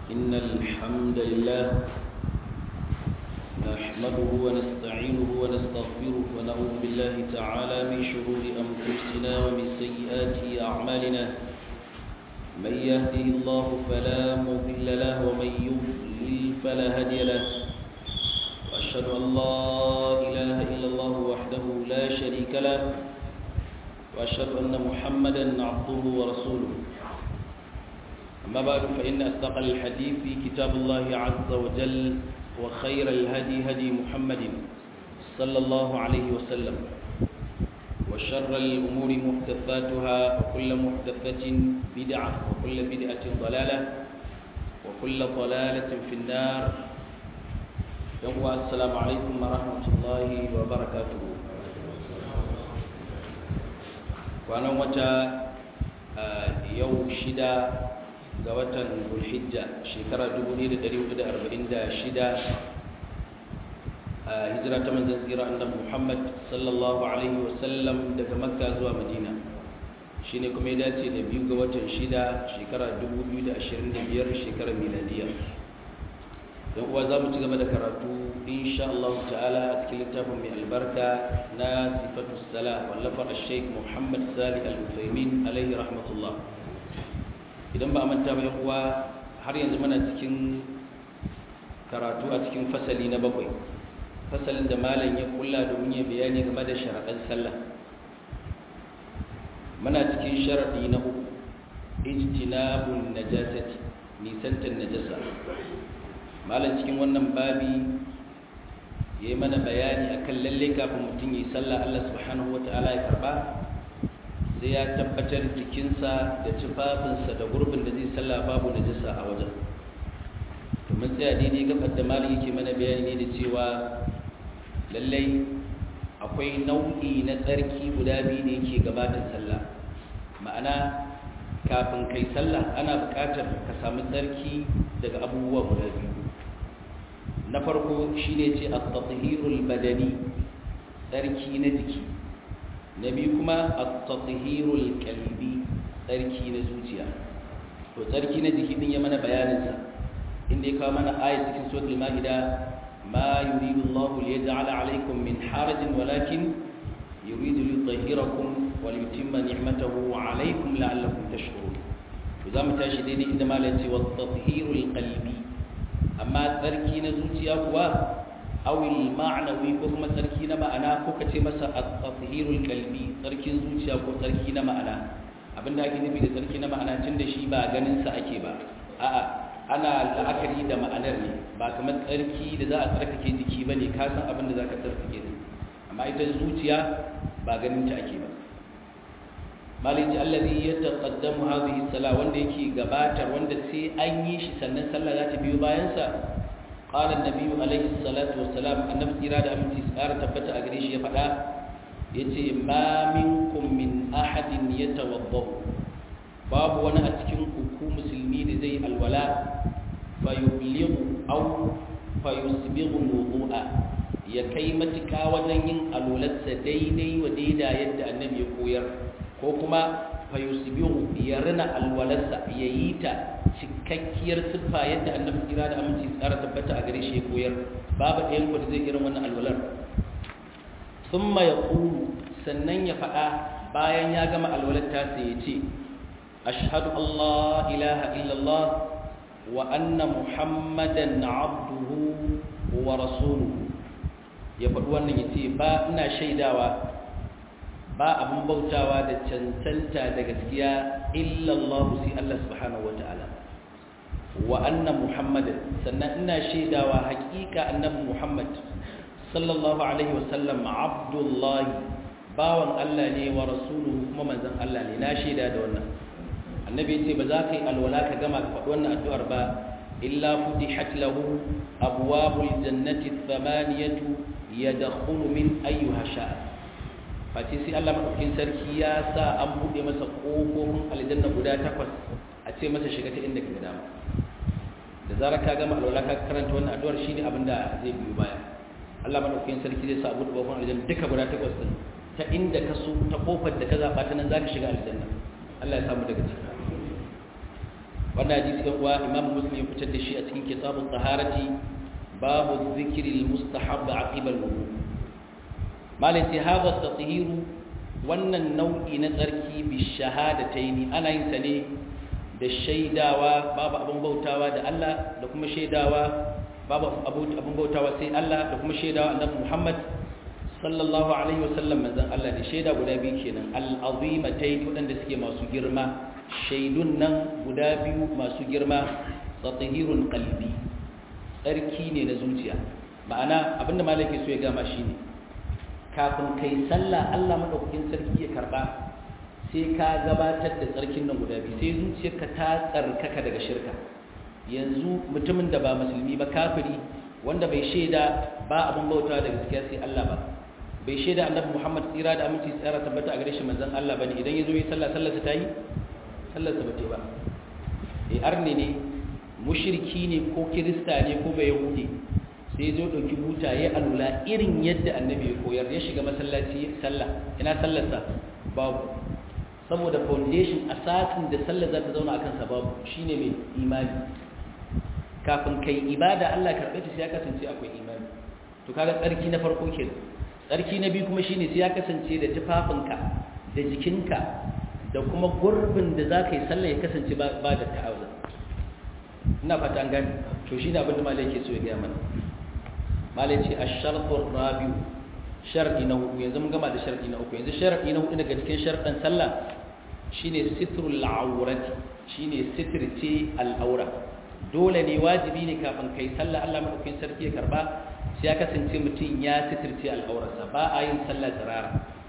إن الحمد لله نحمده ونستعينه ونستغفره ونعوذ بالله تعالى من شرور أنفسنا ومن سيئات أعمالنا من يهده الله فلا مضل له ومن يضلل فلا هادي له وأشهد أن لا إله إلا الله وحده لا شريك له وأشهد أن محمدا عبده ورسوله أما بعد فإن أصدق الحديث في كتاب الله عز وجل وخير الهدي هدي محمد صلى الله عليه وسلم وشر الأمور محدثاتها وكل محدثة بدعة وكل بدعة ضلالة وكل ضلالة في النار يوم السلام عليكم ورحمة الله وبركاته وأنا متى يوم شدة ga watan Zulhijja shekara 1446 a hijira ta manzon tsira annabi Muhammad sallallahu alaihi wasallam daga Makka zuwa Madina shine kuma ya dace da biyu ga watan shida shekara 2025 shekarar miladiya don uwa za mu ci gaba da karatu insha Allah ta'ala a cikin littafin mai albarka na sifatu sala wallafar al-sheikh Muhammad Salih al-Uthaymin alaihi rahmatullah idan ba a manta ba uwa har yanzu muna cikin karatu a cikin fasali na bakwai fasalin da malam ya kulla domin ya bayani game da sharaɗin sallah muna cikin sharaɗi na uku ijtinabun najasati nisantar najasa malam cikin wannan babi ya yi mana bayani akan lalle kafin mutum yi sallah Allah subhanahu wa ta'ala ya karba sai ya tabbatar jikinsa da tufafinsa da gurbin da zai sallah babu najasa a wajen domin tsaya daidai gabar da malin yake mana bayani ne da cewa lallai akwai nau'i na tsarki guda biyu da yake gabatar sallah ma'ana kafin kai sallah ana buƙatar ka samu tsarki daga abubuwa guda biyu na farko shine ce at-tathhirul badani tsarki na jiki na biyu kuma at-tathhirul qalbi tsarki na zuciya to tsarki na jiki din ya mana bayanin sa inda ya kawo mana ayat cikin suratul maida ma yuridu Allahu liyaj'ala 'alaykum min harajin walakin yuridu liyutahhirakum wa liyutimma ni'matahu 'alaykum la'allakum tashkurun to zamu tashi daidai inda malai ce wat-tathhirul qalbi amma tsarki na zuciya kuwa awil ma'anawi ko kuma tsarki na ma'ana ko ka ce masa at-tathhirul qalbi tsarkin zuciya ko tsarki na ma'ana abinda ake nufi da tsarki na ma'ana tun da shi ba ganin sa ake ba a'a ana la'akari da ma'anar ne ba kamar tsarki da za a tsarkake jiki bane ka san abin da zaka tsarkake ne amma ita zuciya ba ganin ta ake ba maliki allazi yataqaddamu hadhihi salah wanda yake gabatar wanda sai an yi shi sannan sallah za ta biyo bayan sa قال النبي عليه الصلاة والسلام النبي إرادة أمتي سأرة تبت أغريش يفعل يتي ما منكم من أحد يتوضأ باب وانا أتكن كوكو مسلمين زي الولاء فيبلغ أو فيسبغ الوضوء يكي متكا وجنين الولد ديدي وديدا يد النبي يقوير كوكما fayusbihu ya rina alwalarsa ya yi ta cikakkiyar siffa yadda annabi kira da aminci tsara tabbata a gare shi ya koyar babu ɗayan ku da zai irin wannan alwalar thumma yaqulu sannan ya faɗa bayan ya gama alwalar ta sai ya ce ashhadu allah ilaha illallah wa anna muhammadan abduhu wa rasuluhu ya faɗi wannan ya ce ba ina shaidawa ba abin bautawa da cancanta da gaskiya illallah sai Allah subhanahu wata'ala wa anna muhammadan sannan ina shaidawa hakika annabi muhammad sallallahu alaihi wasallam abdullahi bawan Allah ne wa rasuluhu kuma manzon Allah ne na shaida da wannan annabi yace ba za ka yi alwala ka gama ka faɗi wannan addu'ar ba illa futihat lahu abwabul jannati thamaniyatu yadkhulu min ayyuha sha'a face sai Allah maɗaukin sarki ya sa an buɗe masa ƙofofin aljanna guda takwas a ce masa shiga ta inda ka dama da zarar ka gama alwala ka karanta wannan addu'ar shine abin da zai biyo baya Allah maɗaukin sarki zai sa a buɗe ƙofofin aljanna duka guda takwas din ta inda ka so ta ƙofar da ka zaɓa ta nan za ka shiga aljanna Allah ya samu daga ciki wannan hadisi ɗan uwa imam muslim ya fitar da shi a cikin kitabun taharati babu zikri al-mustahab aqiba al-wudu malai sai hadha tatahiru wannan nau'i na tsarki bi shahadataini ana yin sa ne da shaidawa babu abin bautawa da Allah da kuma shaidawa babu abin bautawa sai Allah da kuma shaidawa annabi Muhammad sallallahu alaihi wasallam manzon Allah da shaida guda biyu kenan al-azimatayn wadanda suke masu girma shaidun nan guda biyu masu girma tatahirun qalbi tsarki ne na zuciya ma'ana abinda malaki so ya gama shine kafin kai sallah Allah madaukakin sarki ya karba sai ka gabatar da tsarkin nan guda biyu sai zuciyarka ta tsarkaka daga shirka yanzu mutumin da ba musulmi ba kafiri wanda bai shaida ba abin bautawa da gaskiya sai Allah ba bai shaida annabi Muhammad tsira da aminci tsara tabbata a gare shi manzon Allah bane idan yazo yi sallah sallarsa ta yi sallarsa ba ta ba eh arne ne mushriki ne ko kirista ne ko bai yahudi sai zo dauki buta ya alula irin yadda annabi ya koyar ya shiga masallaci sallah ina sallarsa babu saboda foundation asasin da sallar za ta zauna akan sa babu shine mai imani kafin kai ibada Allah karɓe ta sai ya kasance akwai imani to kaga tsarki na farko kenan tsarki na biyu kuma shine sai ya kasance da tufafinka da jikinka da kuma gurbin da za ka yi sallah ya kasance ba da ta'awuza ina fata an gani to shine abin da malai ke so ya gaya mana malai ce ash-shartu rabi shar'i na hudu yanzu mun gama da shar'i na uku yanzu shar'i na hudu daga cikin sharɗan sallah shine sitrul awrati shine sitirce al-awra dole ne wajibi ne kafin kai sallah Allah madaukakin sarki ya karba sai ya kasance mutum ya sitirce al'aurarsa ba a yin sallah tsirara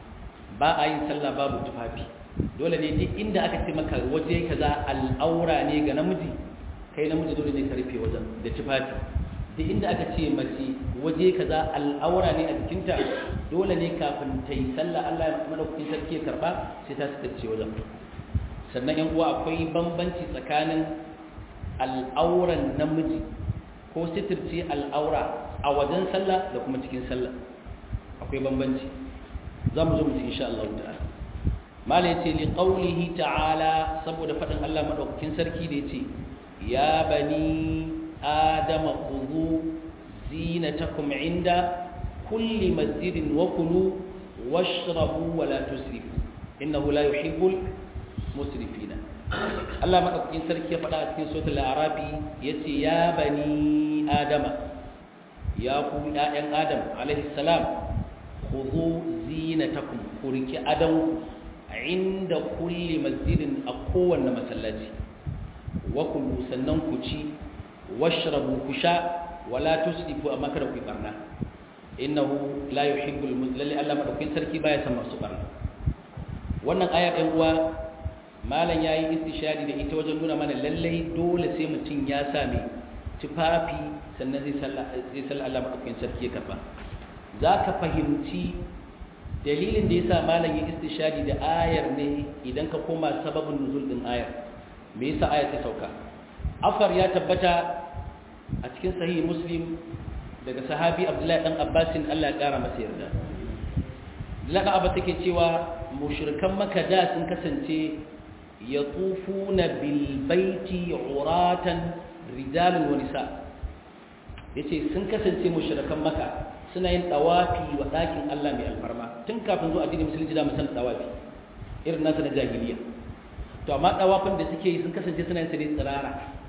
ba a yin sallah babu tufafi dole ne duk inda aka ce maka waje kaza al'aura ne ga namiji kai namiji dole ne ka rufe wajen da tufafi duk inda aka ce mace waje kaza al'aura ne a jikinta dole ne kafin ta yi sallah Allah madaukakin sarki ya karba sai ta sitirce wajen sannan yan uwa akwai bambanci tsakanin al'auran namiji ko sitirce al'aura a wajen sallah da kuma cikin sallah akwai bambanci za mu zo mu ci insha Allah ta'ala mala yace li qawlihi ta'ala saboda fadin Allah madaukakin sarki da yace ya bani adama khudhu zinatakum inda kulli masjidin wa kulu washrabu wa la tusrifu innahu la yuhibbul musrifina Allah madaukakin sarki ya faɗa a cikin suratul arabi yace ya bani adama ya ku ƴaƴan adam alaihi salam khudhu zinatakum kurki adam inda kulli masjidin a kowanne masallaci wa kulu sannan ku ci washrabu ku sha wala tusrifu amma kada ku barna innahu la yuhibbul muslimin Allah madaukakin sarki baya san masu barna wannan aya ɗan uwa malam yayi istishari da ita wajen nuna mana lallai dole sai mutum ya same tufafi sannan zai sallah Allah maɗaukakin sarki ya karba za ka fahimci dalilin da ya sa malam ya istishadi da ayar ne idan ka koma sababin nuzul ɗin ayar me yasa ayar ta sauka afar ya tabbata a cikin sahih muslim daga sahabi abdullahi dan abbasin Allah ya kara masa yarda Abdullahi abba take cewa mushrikan maka da sun kasance yatufuna bil baiti uratan rijalun wa nisa yace sun kasance mushrikan maka suna yin tawafi wa dakin Allah mai alfarma tun kafin zuwa addinin musulunci da musan tawafi irin nasu na jahiliya to amma tawafin da suke yi sun kasance suna yin sa ne tsirara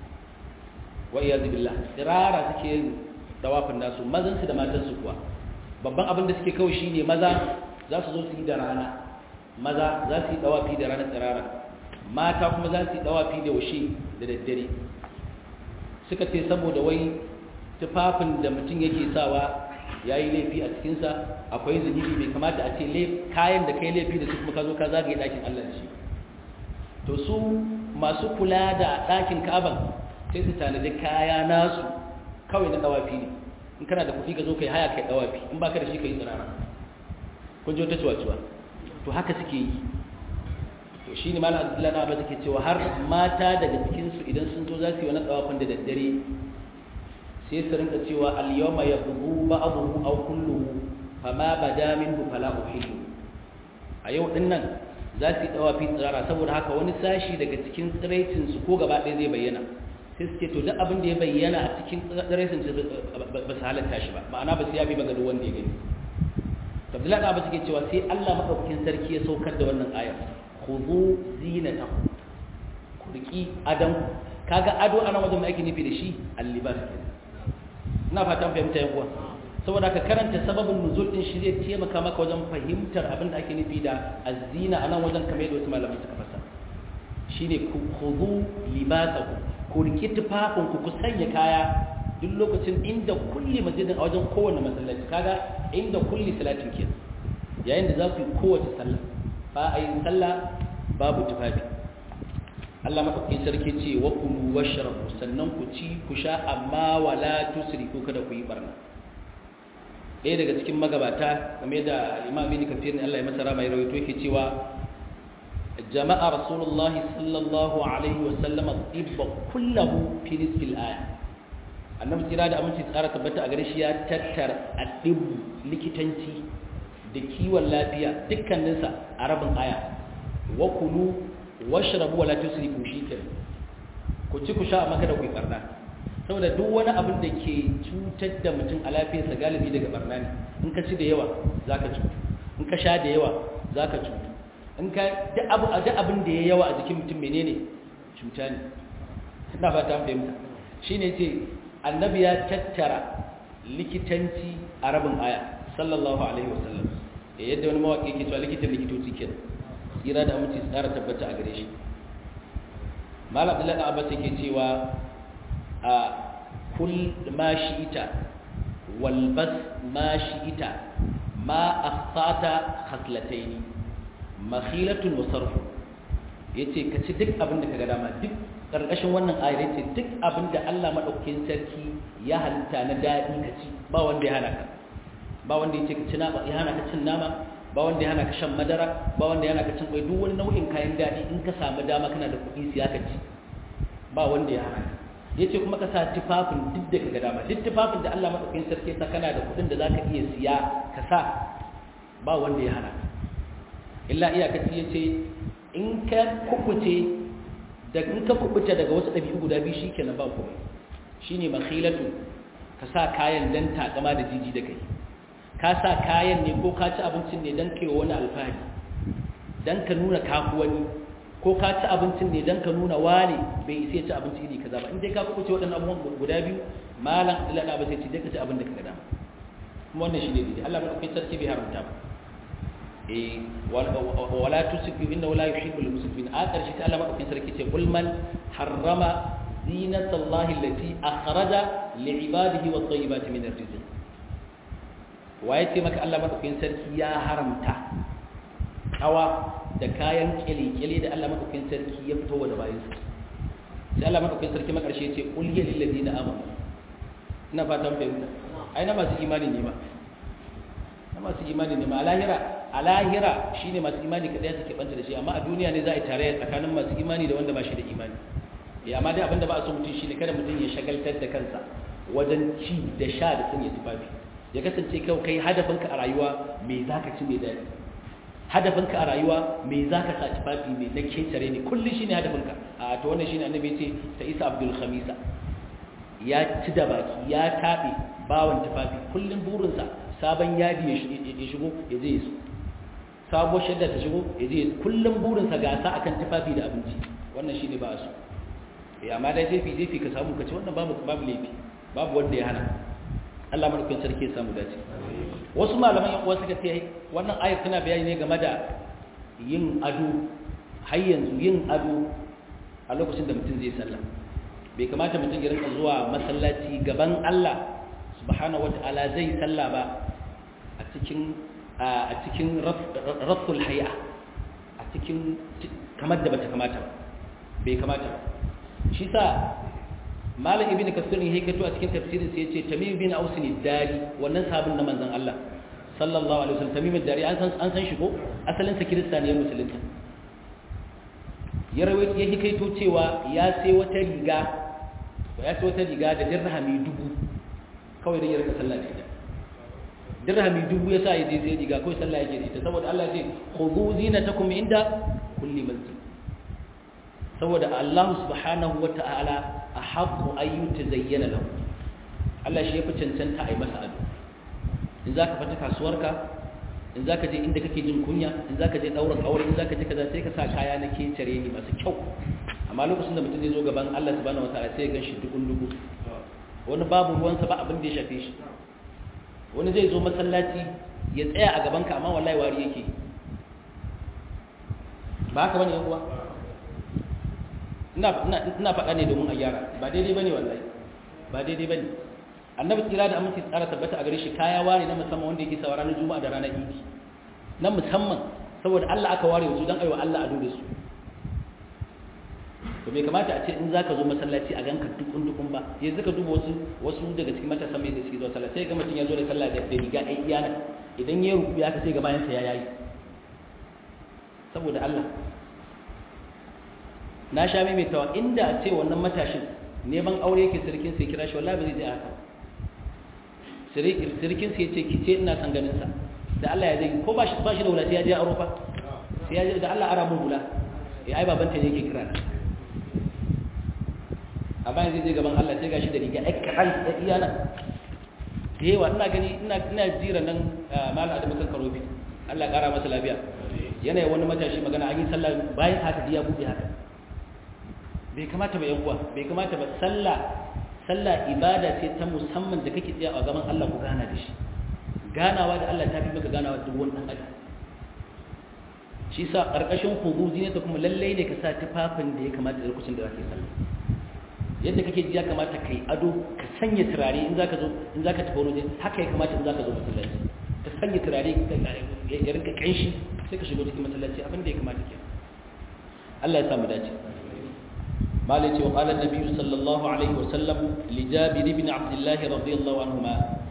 wa iyyazu billah tsirara suke yin tawafin nasu mazan su da matan su kuwa babban abin da suke kawai shine maza za su zo su yi da rana maza za su yi tawafi da rana tsirara mata kuma za su yi tawafi da washe da daddare suka ce saboda wai tufafin da mutum yake sawa ya yi laifi a cikinsa akwai zunubi bai kamata a ce kayan da kai laifi da su kuma ka zo ka zagaye ɗakin Allah da shi to su masu kula da ɗakin kaban sai su tanadi kaya nasu kawai na ɗawafi ne in kana da kuɗi ka zo kai haya kai ɗawafi in baka da shi ka yi tsirara kun ji wata cuwa-cuwa to haka suke yi to shi ne malam abdullahi na ba take cewa har mata daga cikinsu idan sun zo za su yi wani tsawafin da daddare sai su rinka cewa al-yawma yabghu ba'dhu aw kulluhu fama bada minhu fala uhillu a yau din nan za su yi dawafi tsirara saboda haka wani sashi daga cikin tsiraicin su ko gaba ɗaya zai bayyana sai su ce to duk abin da ya bayyana a cikin tsiraicin su ba su halatta shi ba ma'ana ba su yafi ba ga duk wanda ya gani Abdullahi da Abbas suke cewa sai Allah madaukakin sarki ya saukar da wannan ayar khudhu zinatakum ku riki adam kaga ado ana wajen da ake nufi da shi al-libas ina fatan fahimta yan uwa saboda ka karanta sababin nuzul din shi zai taimaka maka wajen fahimtar abin da ake nufi da azina anan wajen kamar yadda wasu malamai suka fasa shine ku khudhu libasakum ku riki tufafin ku ku sanya kaya duk lokacin inda kulli masjidin a wajen kowanne masallaci kaga inda kulli salatin ke yayin da za ku yi kowace sallah ba a yi sallah babu tufafi Allah madaukakin sarki ce wa kulu washrabu sannan ku ci ku sha amma wala tusrifu kada ku yi barna ɗaya daga cikin magabata game da Imam Ibn Kathir Allah ya masa rama ya rawaito yake cewa jama'a Rasulullahi sallallahu alaihi wa sallam tibba kullahu fi nisfil aya annabi tsira da aminci tsara tabbata a gare shi ya tattara addibu likitanci da kiwon lafiya dukkaninsa a rabin aya wa kulu washrabu wala tusrifu shikenan ku ci ku sha amma kada ku yi barna saboda duk wani abin da ke cutar da mutum a lafiyarsa galibi daga barna ne in ka ci da yawa zaka cutu in ka sha da yawa zaka cutu in ka duk abu duk abin da ya yawa a jikin mutum menene cuta ne ina fata fahimta shine ce annabi ya tattara likitanci a rabin aya sallallahu alaihi wasallam yadda wani mawaƙi ke cewa likitan likitoci kenan tsira da aminci su tsara tabbata a gare shi mal abdullahi abbas yake cewa a kul ma shi'ita wal bas ma shi'ita ma akhata khaslataini makhilatun wa sarfu yace ka ci duk abin da kaga dama duk karkashin wannan ayar yace duk abin da Allah madaukakin sarki ya halitta na dadi ka ci ba wanda ya hana ka ba wanda yace ka ci nama ya hana ka cin nama ba wanda ya hana ka shan madara ba wanda ya hana ka cin kwai duk wani nau'in kayan daɗi in ka samu dama kana da kuɗi siya ka ci ba wanda ya hana ka yace kuma ka sa tufafin duk da kaga dama duk tufafin da Allah madaukakin sarki sa kana da kuɗin da zaka iya siya ka sa ba wanda ya hana ka illa iyakaci yace in ka kubuce da in ka kubuta daga wasu ɗabi'u guda biyu shikenan ba komai shine makhilatu ka sa kayan dan takama da jiji da kai ka sa kayan ne ko ka ci abincin ne don kai wani alfahari don ka nuna kafu wani ko ka ci abincin ne don ka nuna wani bai isa ci abinci iri kaza ba in dai ka kuɓuce waɗannan abubuwan guda biyu malam ilana ba sai ci dai ka ci abin da ka gada kuma wannan shi ne daidai Allah ba kai sarki bai haramta ba eh wala tusifu inna la yuhibbul muslimin a ƙarshe sai Allah ba kai sarki ce kul man harrama zinatallahi allati akhraja li'ibadihi wat-tayyibati min ar-rizq waye ce maka Allah madaukakin sarki ya haramta kawa da kayan kyale-kyale da Allah madaukakin sarki ya fito wa da bayan su sai Allah madaukakin sarki makarshe ce qul ya lil ladina amanu ina fatan fahimta ai na masu imani ne ma na masu imani ne ma alahira alahira shine masu imani kadai suke banta da shi amma a duniya ne za a yi tare tsakanin masu imani da wanda ba shi da imani ya amma dai abinda ba a so mutum shine kada mutum ya shagaltar da kansa wajen ci da sha da sanya tufafi ya kasance kawai kai hadafinka a rayuwa me za ka ci mai daɗi hadafinka a rayuwa me za ka sa tufafi mai na ketare ne kullum shi ne hadafinka a to wannan shi ne annabi ce ta isa abdul khamisa ya ci da baki ya taɓe bawan tufafi kullum burinsa sabon yadi ya shigo ya je su sabuwar shadda ta shigo ya je kullum burinsa gasa akan tufafi da abinci wannan shi ne ba su amma dai jefi jefi ka samu ka ci wannan babu babu laifi babu wanda ya hana Allah madaukakin sarki ya samu dace wasu malaman yan uwa suka ce wannan ayat tana bayani ne game da yin ado har yanzu yin ado a lokacin da mutum zai sallah bai kamata mutum ya rinka zuwa masallaci gaban Allah subhanahu wata'ala zai sallah ba a cikin a cikin raful hay'a a cikin kamar da bata kamata ba bai kamata ba shi sa malam ibn kasir ne hikato a cikin tafsirin sa yace tamim bin aus ne dari wannan sabon na manzon Allah sallallahu alaihi wasallam tamim dari an san an san shi ko asalin sa kirista ne musulunta ya rawaito ya hikaito cewa ya sai wata riga ya sai wata riga da dirhami dubu kawai da ya rika sallah da ita dirhami dubu ya sa ya je sai riga kawai sallah yake da ita saboda Allah ya ce khudhu zinatakum inda kulli masjid saboda Allah subhanahu wa ta'ala ahaqqu an yutazayyana lahu Allah shi yafi cancanta a yi masa ado in zaka fita kasuwarka in zaka je inda kake jin kunya in zaka je daurin aure in zaka je kaza sai ka sa kaya na kecere ne masu kyau amma lokacin da mutum zai zo gaban Allah subhanahu wa ta'ala sai ya ganshi dukun duku wani babu ruwansa ba abin da ya shafe shi wani zai zo masallaci ya tsaya a gabanka amma wallahi wari yake ba haka bane yan uwa ina faɗa ne domin a gyara ba daidai ba ne wallahi ba daidai ba ne annabi tsira da aminci tsara tabbata a gare shi kaya ware na musamman wanda yake sawa ranar juma'a da ranar idi na musamman saboda Allah aka ware wasu don aiwa Allah ado da su to bai kamata a ce in zaka zo masallaci a ganka dukun dukun ba yanzu ka duba wasu wasu daga cikin matasan mai da suke zuwa sallah sai ga mutum ya zo da sallah da riga ai iyana idan ya rubu ya ka sai ga bayan sa ya yayi saboda Allah na sha maimaitawa inda a ce wannan matashin neman aure yake sirkin sai kira shi wallahi ba zai je haka sirkin sai ce ki ce ina san ganin sa da Allah ya zai ko ba shi ba shi da wula sai ya je aro fa sai ya je da Allah ara mun hula eh ai baban ta ne yake kira a bayan zai je gaban Allah sai gashi da riga ai kan da iyana da yawa ina gani ina ina jira nan malam Adamu kan karobi Allah kara masa lafiya yana wani matashi magana an yi sallah bayan haka ya bude haka bai kamata ba uwa bai kamata ba sallah sallah ibada ce ta musamman da kake tsaya a gaban Allah ku gana da shi ganawa da Allah ta fi maka ganawa duk wani dan adam shi sa karkashin huduzi ne ta kuma lalle ne ka sa tufafin da ya kamata da lokacin da zaka yi sallah yadda kake ji ya kamata kai ado ka sanya turare in zaka zo in zaka tafi wani haka ya kamata in zaka zo masallaci ka sanya turare ya rinka kanshi sai ka shigo cikin masallaci abin da ya kamata ke Allah ya samu dace مالك وقال النبي صلى الله عليه وسلم لجابر بن عبد الله رضي الله عنهما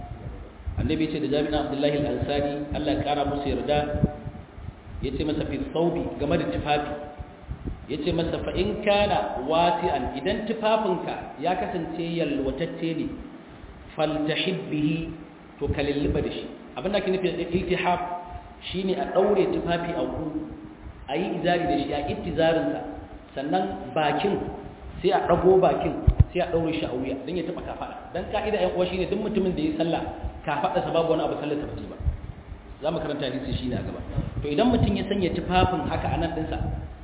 النبي صلى جابر بن عبد الله الأنصاري الله كان مسير دا yace masa fi thawbi game da tufafi yace masa fa in kana wasi'an idan tufafinka ya kasance yalwatacce ne faltahib bihi to kalilliba da shi abin da ke nufi da iltihab shine a daure tufafi a ku ayi izari da shi a ittizarinsa sannan bakin sai a ɗago bakin sai a ɗaure shi a wuya don ya taɓa kafaɗa don ka'ida ‘yan uwa shine duk mutumin da ya sallah kafaɗarsa babu wani abu sallar ta ba za mu karanta hadisi shi ne a gaba to idan mutum ya sanya tufafin haka a nan ɗinsa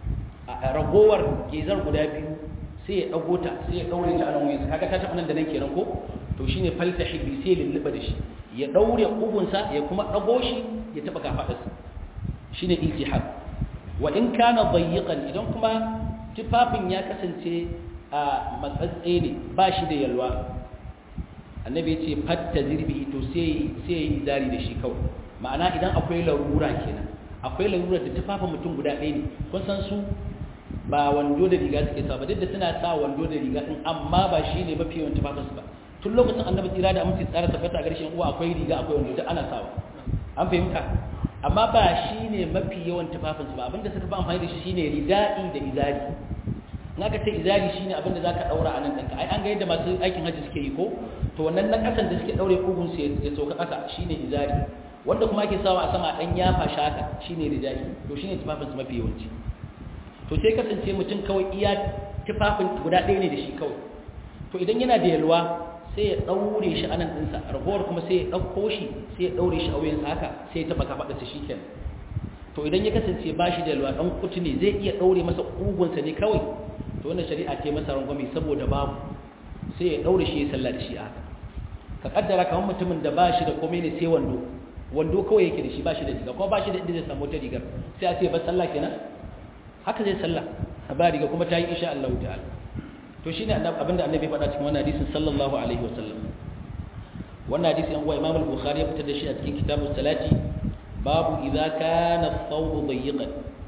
a ragowar gezar guda biyu sai ya ɗago ta sai ya ɗaure ta a nan wuyansa kaga ta taɓa nan da nan kenan ko to shine falta hibbi sai ya lulluɓa da shi ya ɗaure ƙugunsa ya kuma ɗago shi ya taɓa kafaɗarsa shine iltihab wa in kana dayyiqan idan kuma tufafin ya kasance a matsatse ne ba shi da yalwa annabi ya ce fatta zirbi to sai ya yi zari da shi kawai ma'ana idan akwai larura kenan akwai larura da tufafin mutum guda ɗaya ne kun san su ba wando da riga suke sa ba duk da suna sa wando da riga din amma ba shi ne mafi yawan tufafin su ba tun lokacin annabi tsira da aminci tsara tabbata a garshen uwa akwai riga akwai wando da ana sawa an fahimta amma ba shi ne mafi yawan tufafinsu ba abinda suka fi amfani da shi shi ne rida'i da izari in aka ce izari shi ne abinda za ka ɗaura a nan ɗanka ai an ga yadda masu aikin hajji suke yi ko to wannan na ƙasan da suke ɗaure ƙugunsu ya sauka ƙasa shi ne izari wanda kuma ake sawa a sama ɗan yafa shaka shi ne rida'i to shi ne tufafinsu mafi yawanci to sai kasance mutum kawai iya tufafin guda ɗaya ne da shi kawai to idan yana da yalwa sai ya ɗaure shi anan ɗinsa ragowar kuma sai ya ɗauko shi sai ya ɗaure shi a wuyansa haka sai ya taɓa kafaɗarsa shi kenan to idan ya kasance ba shi da yalwa ɗan kutu ne zai iya ɗaure masa ƙugunsa ne kawai to wannan shari'a ce masa rangwame saboda babu sai ya ɗaure shi ya sallah da shi a haka ka kaddara kamar mutumin da ba shi da komai ne sai wando wando kawai yake da shi ba shi da riga kuma ba shi da inda zai samu wata rigar sai a ce ba sallah kenan haka zai sallah ba riga kuma ta yi insha Allah ta'ala to shine abinda annabi faɗa cikin wannan hadisin sallallahu alaihi wasallam wannan hadisi an wa Imam al-Bukhari ya fitar da shi a cikin kitabus salati babu idza kana ath-thawb dayiqan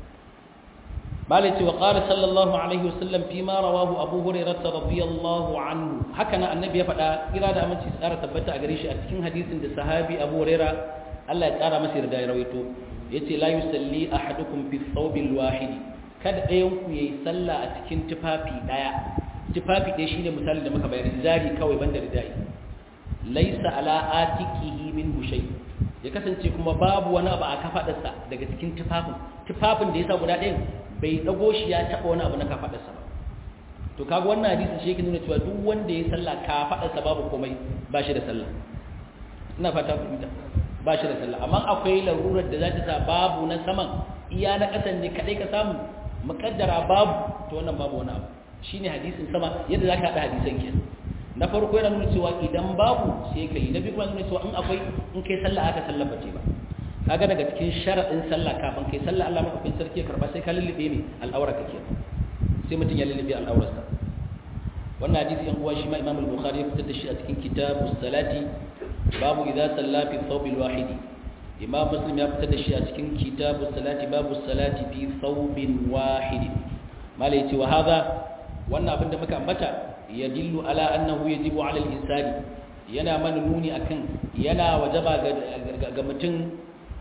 malati wa qala sallallahu alaihi wasallam fi ma rawahu Abu Hurairah radiyallahu anhu haka nan annabi ya faɗa kira da aminci tsara tabbata a gare shi a cikin hadisin da sahabi Abu Hurairah Allah ya tsara masa yarda ya rawaito yace la yusalli ahadukum fi ath-thawb al-wahid kada ɗayan ku yayi sallah a cikin tufafi daya tufafi ɗaya shine misalin da muka bayar zari kawai banda ridai laisa ala atiqihi min shay ya kasance kuma babu wani abu a kafadarsa daga cikin tufafin tufafin da ya sa guda ɗayan bai dago shi ya taɓa wani abu na kafadarsa ba to kaga wannan hadisi shi yake nuna cewa duk wanda ya sallah kafadarsa babu komai ba shi da sallah ina fata ku fahimta ba shi da sallah amma akwai larurar da za ta sa babu na saman iya na ƙasan ne kaɗai ka samu muƙaddara babu to wannan babu wani abu shine hadisin sama yadda za ka haɗa hadisan kenan na farko yana nuna cewa idan babu sai ka yi na biyu kuma nuna cewa in akwai in kai sallah aka sallah bace ba kaga daga cikin sharaɗin sallah kafin kai sallah Allah madaukakin sarki ya karba sai ka lullube ne al'aura kake sai mutum ya lullube al'aurarsa wannan hadisi yan uwa shi ma Imam al-Bukhari ya fitar da shi a cikin kitabus salati babu idza salla fi thawb al-wahid Imam Muslim ya fitar da shi a cikin kitabus salati babu salati fi thawbin wahid mala yace wa hadha wannan abin da muka ambata yadillu ala annahu yajibu ala al-insani yana mana nuni akan yana wajaba ga mutum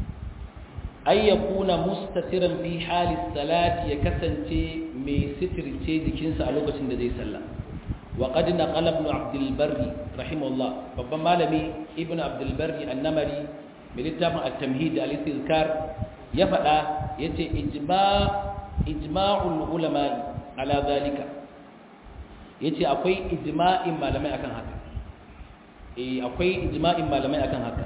ay yakuna mustatiran fi hali salati ya kasance mai sitirce jikinsa a lokacin da zai sallah wa qad naqala ibn abd al-barri rahimahullah babban malami ibn abd al-barri an-namari mai littafin at-tamhid al-istizkar ya fada yace ijma' ijma'ul ulama ala zalika yace akwai ijma'in malamai akan haka eh akwai ijma'in malamai akan haka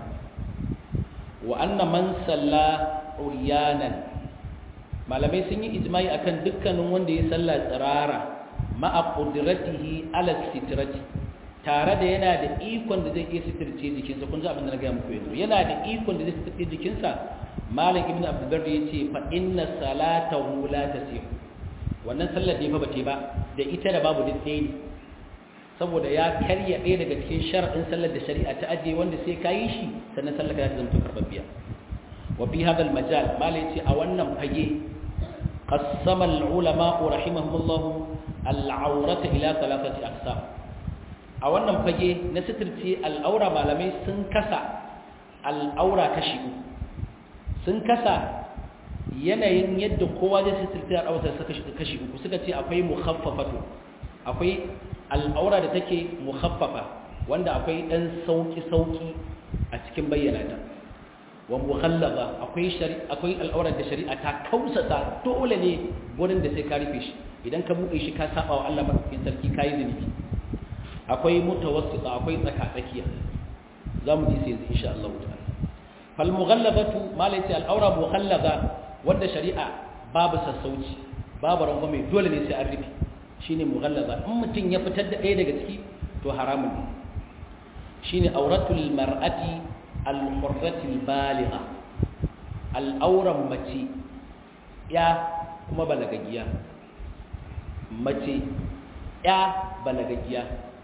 wa anna man salla uryanan malamai sun yi ijma'i akan dukkanin wanda ya salla tsirara ma'a qudratihi ala sitrati tare da yana da ikon da zai iya sitirce jikinsa kun ji abin da na ga muku yanzu yana da ikon da zai sitirce jikinsa malam ibnu abdullah yace fa inna salatahu la tasih wannan sallar da fa bace ba da ita da babu duk ɗaya ne saboda ya karya ɗaya daga cikin shar'in sallar da shari'a ta ajiye wanda sai ka yi shi sannan sallar ka ta zama karɓaɓɓiya wa fi hadal majal mala yace a wannan fage qassama al-ulama rahimahumullah al-awrata ila thalathati aqsam a wannan fage na sitirce al-aura malamai sun kasa al-aura kashi sun kasa yanayin yadda kowa zai sitirce al-aura kashi uku suka ce akwai mukhaffafatu akwai al'aura da take mukhaffafa wanda akwai dan sauki sauki a cikin bayyana ta wa mughallaba akwai shari'a akwai al'aura da shari'a ta kausata dole ne gurin da sai ka rufe shi idan ka buɗe shi ka saba wa Allah madaukakin sarki kai zunubi akwai mutawassita akwai tsaka tsakiya zamu ji sai yanzu insha Allah ta'ala fal mughallabatu malai al'aura mughallaba wanda shari'a babu sassauci babu rangwame dole ne sai an rufe shine mughallaba in mutum ya fitar da ɗaya daga ciki to haramun ne shine auratul mar'ati al-hurratil baligha al-auran mace ya kuma balagagiya mace ya balagagiya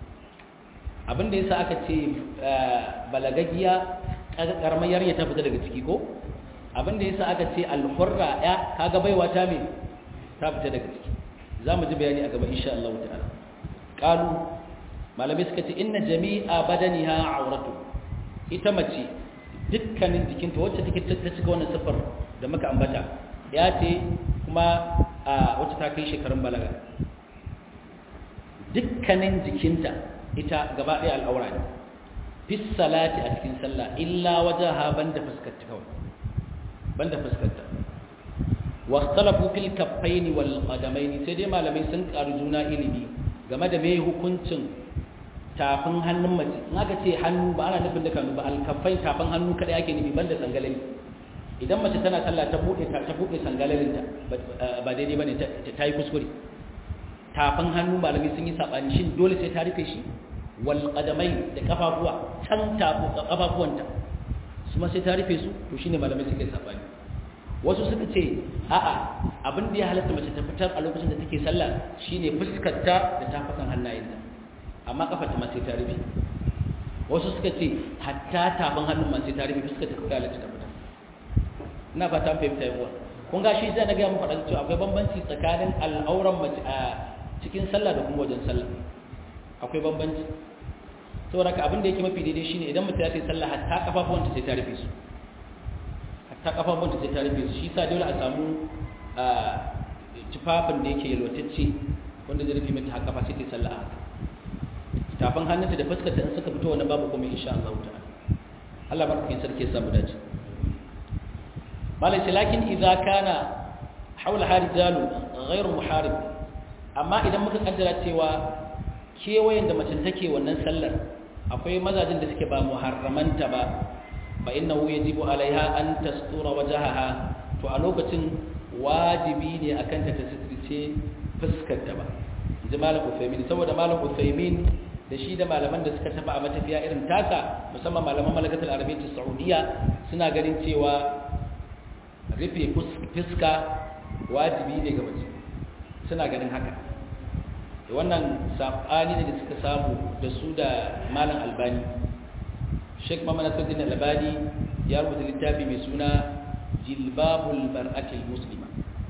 abinda yasa aka ce balagagiya karamar yarinya ta fita daga ciki ko abinda yasa aka ce al-hurra ya kaga baiwa ta me ta fita daga ciki za mu ji bayani a gaba insha Allah ta'ala qalu malamai suka ce inna jami'a badaniha auratu ita mace dukkanin jikinta wacce take ta cika wannan sifar da muka ambata ya ce kuma a wacce ta kai shekarun balaga dukkanin jikinta ita gaba ɗaya al'aura ne fis salati a cikin sallah illa wajaha banda fuskarta kawai banda fuskarta واختلفوا في الكفين والقدمين sai dai malamai sun karu juna ilimi game da mai hukuncin tafin hannun mace in aka ce hannu ba ana nufin da kanu ba alkafai tafin hannu kada ake nufi banda sangalali idan mace tana sallah ta bude ta bude sangalalin ta ba daidai bane ta yi kuskure tafin hannu malamai sun yi sabani shin dole sai ta rufe shi wal qadamai da kafafuwa can tafu kafafuwanta su ma sai ta rufe su to shine malamai suke sabani wasu suka ce a'a abin da ya halatta mace ta fitar a lokacin da take sallah shine fuskarta da tafakan hannayenta amma kafarta ma sai ta rufe wasu suka ce hatta tafin hannun ma sai ta rufe fuskarta kawai halatta ta fitar ina fata fahimta yawa kun ga shi zai na gaya muku faɗa cewa akwai bambanci tsakanin al'auran mace a cikin sallah da kuma wajen sallah akwai bambanci saboda ka abin da yake mafi daidai shine idan mutum ya sai sallah hatta kafafuwanta sai ta rufe su ta kafafun da sai ta rufe su shi sa dole a samu tufafin da yake yalwatacce wanda zai rufe mata haka sai ta sallah haka tafin hannunta da fuskarta in suka fito wani babu kuma insha Allah ta'ala Allah barkin sarki ya samu dace malai ce lakin idza kana haula harijalu ghairu muharib amma idan muka kaddara cewa kewayen da mace take wannan sallar akwai mazajin da suke ba muharramanta ba fa innahu yajibu alaiha an tastura wajhaha to a lokacin wajibi ne akan ta tasirce fuskar ta ba inji malam Uthaymin saboda malam Uthaymin da shi da malaman da suka tafi a matafiya irin taka musamman malaman malakatul arabiyyah saudiya suna ganin cewa rufe fuska wajibi ne ga mace suna ganin haka wannan sabani ne da suka samu da su da malam albani sheikh muhammad nasiruddin albani ya rubuta littafi mai suna jilbabul mar'atil muslima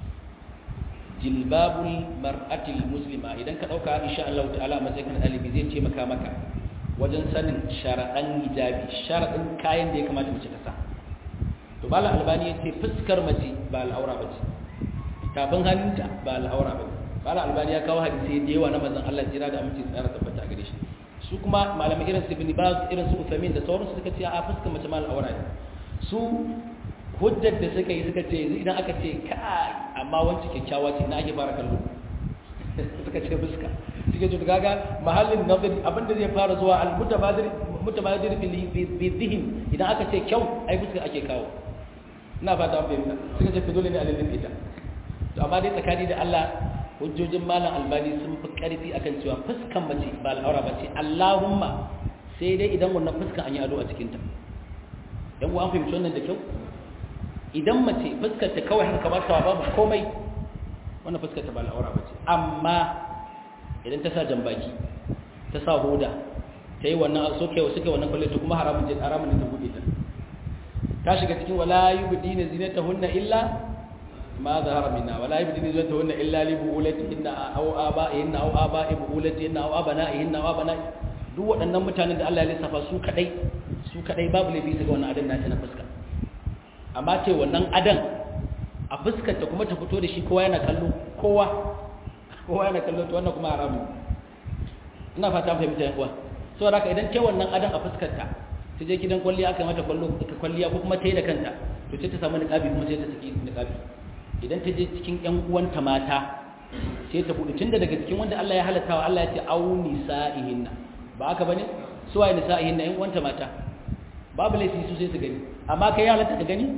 jilbabul mar'atil muslima idan ka dauka insha Allah ta'ala a matsayin ɗalibi zai taimaka maka wajen sanin sharaɗan hijabi sharaɗin kayan da ya kamata mace ta sa to malam albani ya ce fuskar mace ba al'aura ba ce tafin hannunta ba al'aura ba malam albani ya kawo hadisi da yawa na manzon Allah jira da aminci tsara tabbata gare shi su kuma malamai irin su ibn baz irin su uthamin da sauransu suka ce a fuskar mace ma al'aura ne su hujjar da suka yi suka ce idan aka ce kai amma wancan kyakkyawa ce na ake fara kallo suka ce fuska suka ce gaga mahallin nazari abinda zai fara zuwa al-mutabadir mutabadir bi dhihin idan aka ce kyau ai fuska ake kawo ina fata an fahimta suka ce dole ne a lalin ita to amma dai tsakani da Allah hujjojin malam albani sun fi karfi akan cewa fuskan mace ba al'aura ba ce Allahumma sai dai idan wannan fuskan an yi ado a cikinta yan an fahimci wannan da kyau idan mace fuskar ta kawai haka ba ta babu komai wannan fuskar ta ba al'aura ba ce amma idan ta sa jambaki ta sa hoda ta yi wannan soke suke wannan kwalle to kuma haramun je haramun ne ta bude ta ta shiga cikin wala yubdina zinatahunna illa ma zahara minna wala yubdina zinatahunna illa li buulatihinna aw aba'ihinna aw aba'i buulatihinna aw abana'ihinna aw abana'i duk waɗannan mutanen da Allah ya lissafa su kadai su kadai babu laifi su ga wannan adan nata na fuska amma ce wannan adan a fuskar ta kuma ta fito da shi kowa yana kallo kowa kowa yana kallo to wannan kuma haramu ina fata fahimta yan uwa saboda haka idan ce wannan adan a fuskar ta ta je gidan kwalliya aka mata kwallo kwalliya ko kuma ta yi da kanta to sai ta samu niqabi kuma sai ta saki niqabi idan ta je cikin ƴan uwanta mata sai ta buɗe tunda daga cikin wanda Allah ya halatta wa Allah ya ce au nisa'ihinna ba haka bane su waye nisa'ihinna ƴan uwanta mata babu laifi su sai su gani amma kai ya halatta ka gani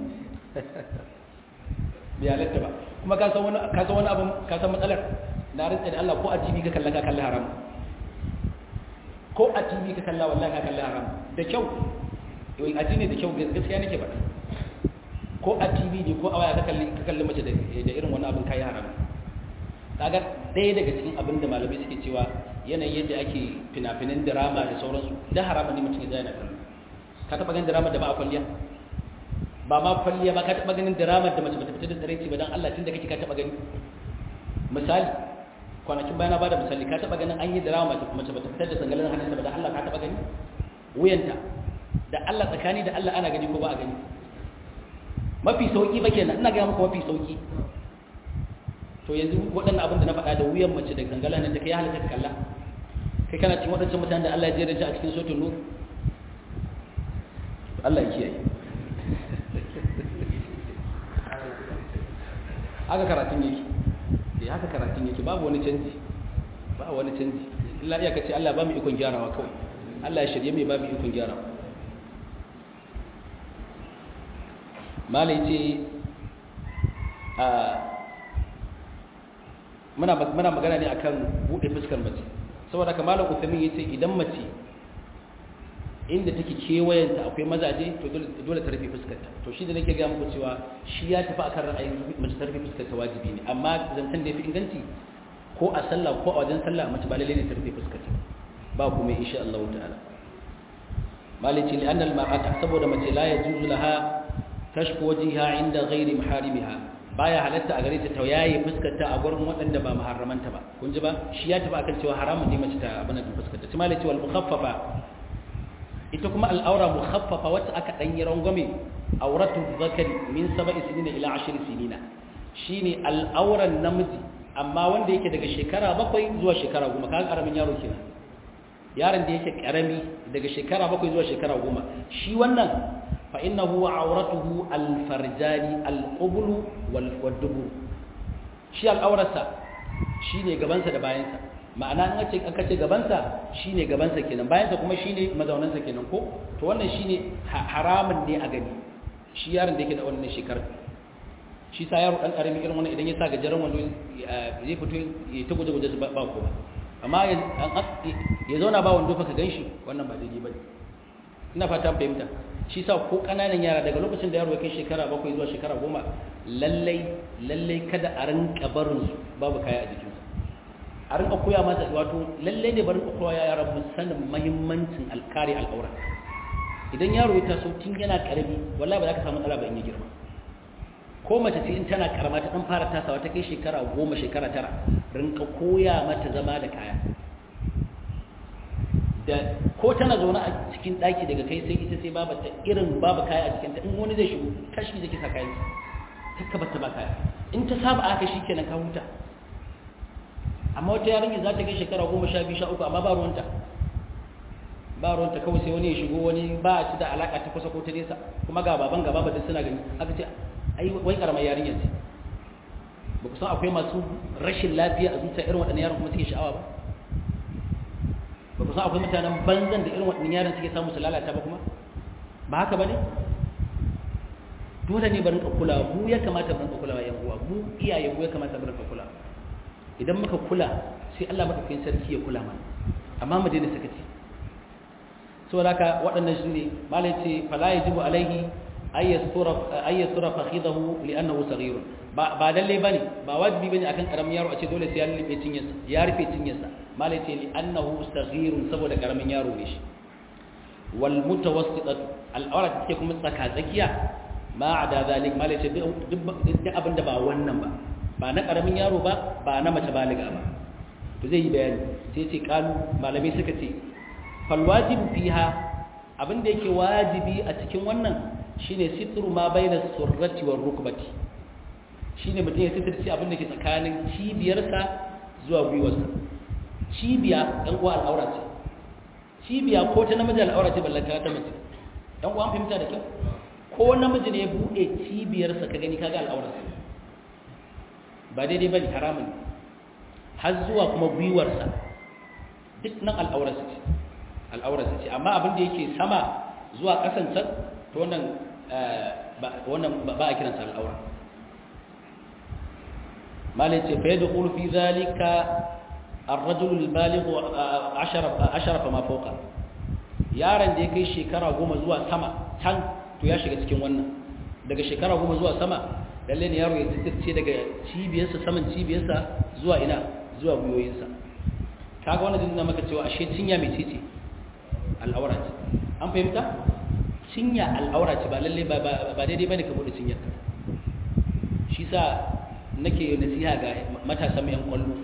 bai halatta ba kuma ka san wani ka san wani abu ka san matsalar na rinka da Allah ko a TV ka kalla ka kalla haram ko a TV ka kalla wallahi ka kalla haram da kyau yau addini da kyau gaskiya nake faɗa ko a TV ne ko a waya ka kalli ka kalli mace da irin wani abin kai haram kaga ɗaya daga cikin abin da malamai suke cewa yanayin yadda ake fina-finan drama da sauransu da haramun ne mutum ya zai na kallo ka taɓa ganin drama da ba a kwalliya ba ma kwalliya ba ka taɓa ganin drama da mace bata fita da tsaraici ba don Allah tun da kake ka taɓa gani misali kwanakin bayan ba da misali ka taɓa ganin an yi drama mace bata fitar da sangalin hannunta ba don Allah ka taɓa gani wuyanta da Allah tsakani da Allah ana gani ko ba a gani mafi sauki ba kenan ina gaya maka mafi sauki to yanzu waɗannan abin da na faɗa da wuyan mace da gangala nan da kai halatta ka kalla kai kana cikin waɗancan mutanen da Allah ya jera a cikin sotun nur Allah ya kiyaye haka karatun yake eh haka karatun yake babu wani canji ba wani canji illa iya kace Allah ba mu ikon gyarawa kawai Allah ya shirye mai ba mu ikon gyarawa malai ce a muna muna magana ne akan bude fuskar mace saboda haka malam Uthamin yace idan mace inda take kewayenta akwai mazaje to dole ta rufe fuskarta to shi da nake ga muku cewa shi ya tafi akan ra'ayin mace ta rufe fuskarta wajibi ne amma zancen da yafi inganci ko a sallah ko a wajen sallah mace ba lalle ne ta rufe fuskarta ba kuma insha Allah ta'ala malici li anna al-mar'ata saboda mace la yajuzu laha kashfu wajhiha inda ghairi maharimiha baya halatta a gare ta tayaye fuskarta a gurin waɗanda ba muharramanta ba kun ji ba shi ya tafi akan cewa haramun ne mace ta abana fuskarta shi malici wal mukhaffafa ita kuma al'aura mukhaffafa wacce aka dan yi rangwame auratu zakari min sab'i sinina ila ashri sinina shine al'auran namiji amma wanda yake daga shekara bakwai zuwa shekara goma kaga karamin yaro kenan yaron da yake karami daga shekara bakwai zuwa shekara goma shi wannan fa innahu auratuhu alfarjani alqublu wal wadubur shi al'aurarsa shine gabansa da bayansa ma'ana in ce aka ce gabansa shine gabansa kenan bayansa kuma shine mazaunansa kenan ko to wannan shine haramun ne a gani shi yaron da yake da wannan shekarar shi sa yaro dan karami irin wannan idan ya sa gajeren wando zai fito ya ta guje guje ba ko ba amma ya zauna ba wando fa ka ganshi wannan ba daidai bane ina fata an fahimta shi sa ko kananan yara daga lokacin da yaro ya kai shekara bakwai zuwa shekara goma lallai lallai kada a rinka barin su babu kaya a jikinsa a rinka koya masa wato lallai ne barin koya yara mun sanin muhimmancin alkari al'aura idan yaro ya taso tun yana karami wallahi ba za ka samu matsala ba in ya girma ko mace ce in tana karama ta dan fara tasawa ta kai shekara goma shekara tara rinka koya mata zama da kaya da ko tana zaune a cikin daki daga kai sai ita sai babu ta irin babu kaya a jikinta in wani zai shigo kashi zai kisa kayan ta bata ba kaya in ta saba aka shi kenan ka huta amma wata yarinya za ta kai shekara goma sha biyu sha uku amma ba ruwanta ba ruwanta kawai sai wani ya shigo wani ba shi da alaka ta kusa ko ta nesa kuma ga baban gaba ba duk suna gani aka ce ai wai karamar yarinya ce ba ku san akwai masu rashin lafiya a zuciya irin waɗannan yaron kuma suke sha'awa ba ba ku san akwai mutanen banzan da irin waɗannan yaron suke samu su lalata ba kuma ba haka ba ne dole ne barin kula mu ya kamata barin kula yan uwa mu iyaye mu ya kamata barin kula idan muka kula sai Allah madaukakin sarki ya kula mana amma mu daina sakaci saboda haka waɗannan su ne malai ce fala yajibu alaihi ayyasura fakhidahu li'annahu saghir ba ba dalle bane ba wajibi bane akan karamin yaro a ce dole sai ya rufe cinyarsa ya rufe cinyarsa malai ce li'annahu saghir saboda karamin yaro ne shi wal mutawassitatu al'aura take kuma tsaka tsakiya ma ada zalik malai ce duk abinda ba wannan ba ba na karamin yaro ba ba na mace baliga ba to zai yi bayani sai ce kalu malamai suka ce fal wajibu fiha abinda yake wajibi a cikin wannan shine sitru ma baina surrati war rukbati shine mutum ya sitirci abin da ke tsakanin cibiyarsa zuwa gwiwarsa cibiya dan uwa al'aura ce cibiya ko ta namiji al'aura ce ballanta ta mace dan uwa an fahimta da kyau ko namiji ne ya bude cibiyarsa ka gani kaga al'aurarsa ba daidai bane haramun har zuwa kuma gwiwarsa duk nan al'aurarsa ce al'aurarsa ce amma abin da yake sama zuwa kasan can to wannan wannan ba a kiransa al'aura malai ce fa yadkhulu fi zalika ar-rajul al-baligh 10 10 fa ma fawqa yaron da ya kai shekara goma zuwa sama can to ya shiga cikin wannan daga shekara goma zuwa sama lalle ne yaro ya tsittirce daga cibiyarsa saman cibiyarsa zuwa ina zuwa gwiwoyinsa kaga wannan dinna maka cewa ashe cinya mai ce al'aura ce an fahimta cinya al'aura ce ba lalle ba daidai bane ka bude cinyar ka shi sa nake nasiha ga matasan yan kwallo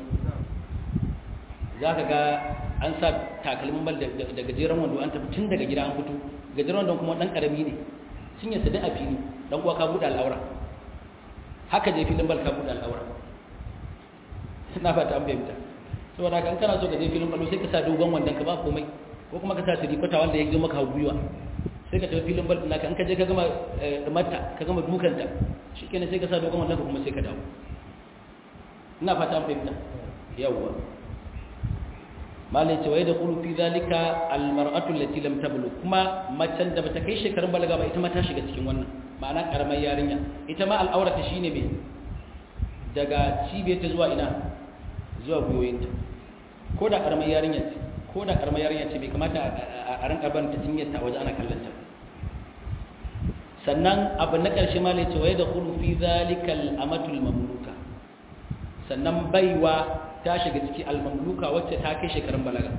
zaka ga an sa takalmin bal da gajeren wando an tafi tun daga gida an fito gajeren wando kuma dan karami ne cinyar sa da a fili dan kuwa ka bude al'aura haka je filin bal ka bude al'aura ina fata an fahimta saboda haka in kana so ka je filin bal sai ka sa dogon wandon ka ba komai ko kuma ka sa tirikota wanda ya zo maka gwiwa sai ka tafi filin bal naka in ka je ka gama mata ka gama dukanta shikenan sai ka sa dogon wannan kuma sai ka dawo ina fata an fahimta yawwa malai ce wai da qulu fi zalika almar'atu allati lam tablugh kuma macen da bata kai shekarun balaga ba ita ma ta shiga cikin wannan ma'ana karamar yarinya ita ma al'aurata shine me daga cibiyarta zuwa ina zuwa gwiwoyinta ko da karamar yarinya ce ko da karamar yarinya ce bai kamata a rinka ban ta cinyarta a waje ana kallon ta sannan abu na ƙarshe ma ce waye da kulu fi zalikal amatul mamluka sannan baiwa ta shiga ciki al-mamluka wacce ta kai shekarun balaga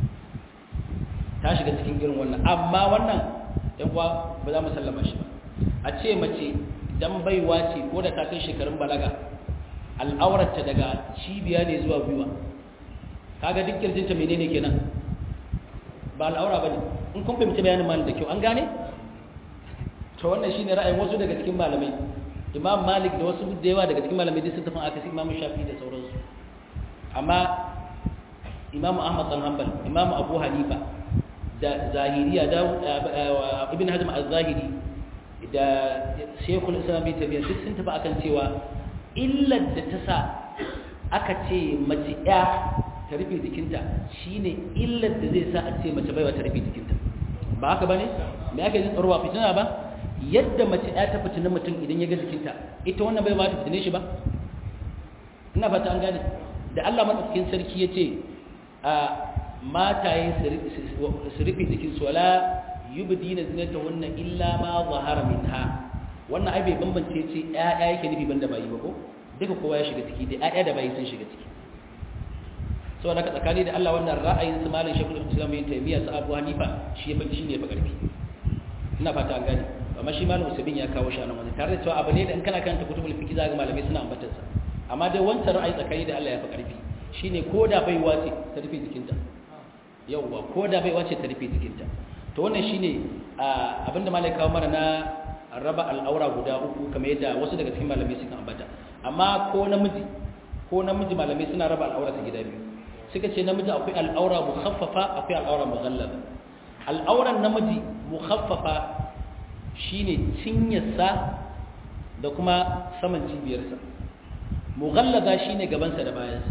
ta shiga cikin irin wannan amma wannan yan uwa ba za mu sallama shi ba a ce mace dan baiwa ce ko da ta kai shekarun balaga al'aurarta daga cibiya ne zuwa gwiwa kaga duk kirjinta menene kenan ba al'aura bane in kun fahimci bayanin malam da kyau an gane to wannan shine ra'ayin wasu daga cikin malamai imam malik da wasu da yawa daga cikin malamai duk sun tafi aka sai imam shafi da sauransu amma imamu ahmad dan hanbal imamu abu hanifa da zahiriya da ibn hazm az-zahiri da shekul islam bin tabiya duk sun tafi akan cewa illar da ta sa aka ce mace ya ta rufe jikinta shine illar da zai sa a ce mace baiwa ta rufe jikinta ba haka bane me ake jin tsaro ba fitina ba yadda mace ya ta fitina mutum idan ya ga jikinta ita wannan baiwa ta fitine shi ba ina fata an gane da Allah madaukakin sarki ya ce a mataye su rufe jikinsu wala yubdina zinatahunna illa ma zahara minha wannan ai bai bambance ce ƴaƴa yake nufi banda bayi ba ko duka kowa ya shiga ciki da ƴaƴa da bayi sun shiga ciki saboda ka tsakani da Allah wannan ra'ayin su malam Sheikhul Islam Ibn Taymiyyah sa Abu Hanifa shi yafi shi ne fa karfi ina fata an gane amma shi malam Usaimin ya kawo shi a nan wani tare da cewa abu ne da in kana karanta kutubul fiqh za ga malamai suna ambatar sa amma dai wancan ra'ayi tsakani da Allah ya fi karfi shine koda baiwa ce ta rufe jikinta yauwa koda baiwa ce ta rufe jikinta to wannan shine abinda malai kawo mana na raba al'aura guda uku kamar yadda wasu daga cikin malamai suka ambata amma ko namiji ko namiji malamai suna raba al'aura ta gida biyu suka ce namiji akwai al'aura mukhaffafa akwai al'aura mughallaba al'auran namiji mukhaffafa shine cinyarsa da kuma saman cibiyarsa mughallaba shine gabansa da bayansa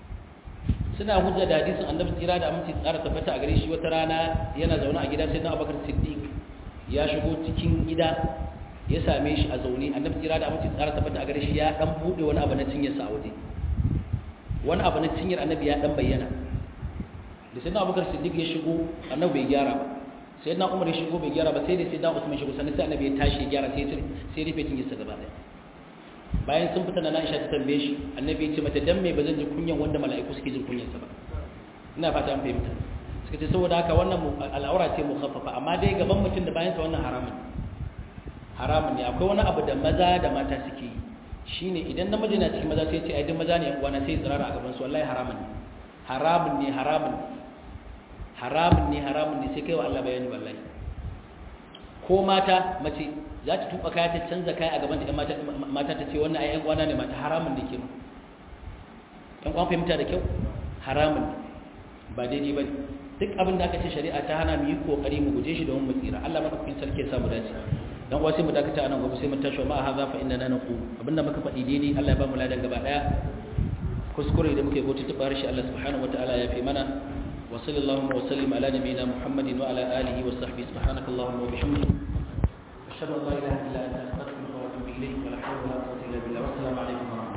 suna hujja da hadisin annabi tsira da aminci tsara tabbata a gare shi wata rana yana zaune a gida sai na abubakar siddiq ya shigo cikin gida ya same shi a zaune annabi tsira da aminci tsara tabbata a gare shi ya dan bude wani abu na cinyarsa a waje wani abu na cinyar annabi ya dan bayyana da sai na abubakar siddiq ya shigo annabi bai gyara ba sai na umar ya shigo bai gyara ba sai da sai da usman shigo sannan sai annabi ya tashi ya gyara sai sai rufe cinyarsa gaba daya bayan sun fita na Aisha ta tambaye shi annabi ya ce mata dan me bazan ji kunyan wanda mala'iku suke jin kunyan sa ba ina fata an fahimta suka ce saboda haka wannan al'aura ce mukhaffafa amma dai gaban mutum da bayan sa wannan haramun haramun ne akwai wani abu da maza da mata suke yi shine idan namiji na cikin maza sai ce ai duk maza ne wani sai tsirara a gaban su wallahi haramun ne haramun ne haramun haramun ne haramun ne sai kai wa Allah bayani wallahi ko mata mace za ta tuba kaya ta canza kaya a gaban da mata ta ce wannan ai yan kwana ne mata haramun ne ke ma yan kwan fahimta da kyau haramun ne ba daidai ba duk abin da aka ce shari'a ta hana mu yi kokari mu guje shi domin mu tsira Allah madaukakin sarki ya samu dace dan uwa sai mu dakata anan gobe sai mu tashi ma hadha fa inna naqu abinda muka faɗi daidai Allah ya ba mu ladan gaba daya kuskure da muke gota tuba shi Allah subhanahu wataala ya fi mana wa sallallahu wa sallim ala nabiyyina muhammadin wa ala alihi wa sahbihi subhanakallahumma wa bihamdika ashhadu an la ilaha illa anta astaghfiruka wa atubu ilayk wa la hawla wa la quwwata illa billah wa assalamu alaikum